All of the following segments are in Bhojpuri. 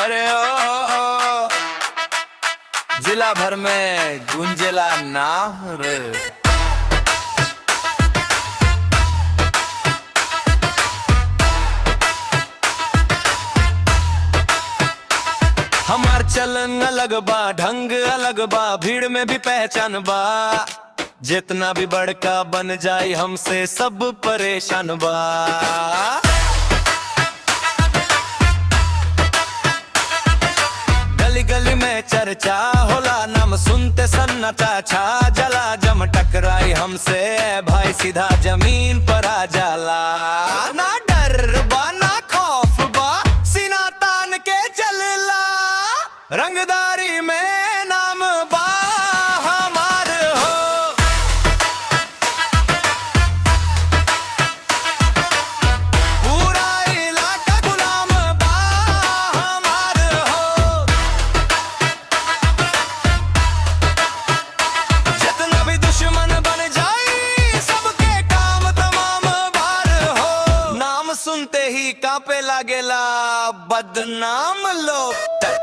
अरे ओ, ओ, ओ जिला भर में गुंजेला नाम रे हमार चलन अलग बा ढंग अलग बा भीड़ में भी पहचान बा जितना भी बड़का बन जाए हमसे सब परेशान बा गली गली में चर्चा होला नाम सुनते सन्नाटा छा जला जम टकराई हमसे भाई सीधा जमीन पर आ जाला ना डर बा ना खौफ बा सीना तान के चलला रंगदारी में नाम बा हमार हो पूरा इलाका गुलाम बा हमार हो जितना भी दुश्मन बन जाए सबके काम तमाम बार हो नाम सुनते ही कांपे लागेला बदनाम लोग तक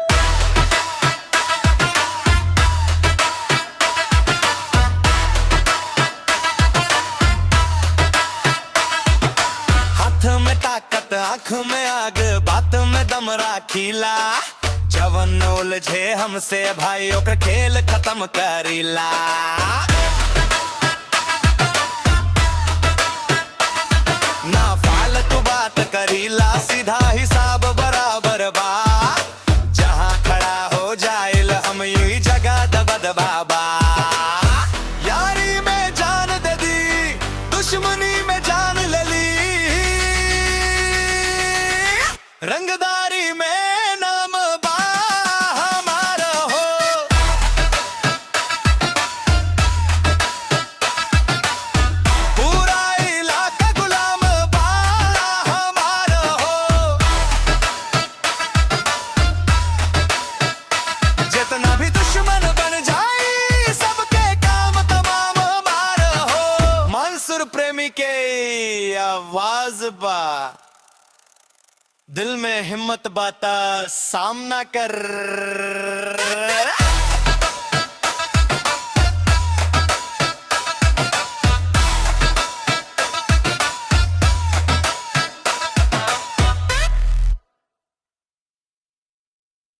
हाथ में ताकत आंख में आग बात में दम राखीला जवन उलझे हमसे भाई ओकर खेल खत्म करीला ना फालतू बात करीला सीधा हिसाब बराबर बा जहाँ खड़ा हो जाइल हम यही जगह दबद बाबा यारी में जान दे दी दुश्मनी में जान ले ली रंगदारी में नाम बा हमारा हो पूरा इलाका गुलाम बा हमारा हो जितना भी दुश्मन बन जाए सबके काम तमाम मार हो मंसूर प्रेमी के आवाज बा दिल में हिम्मत बाता सामना कर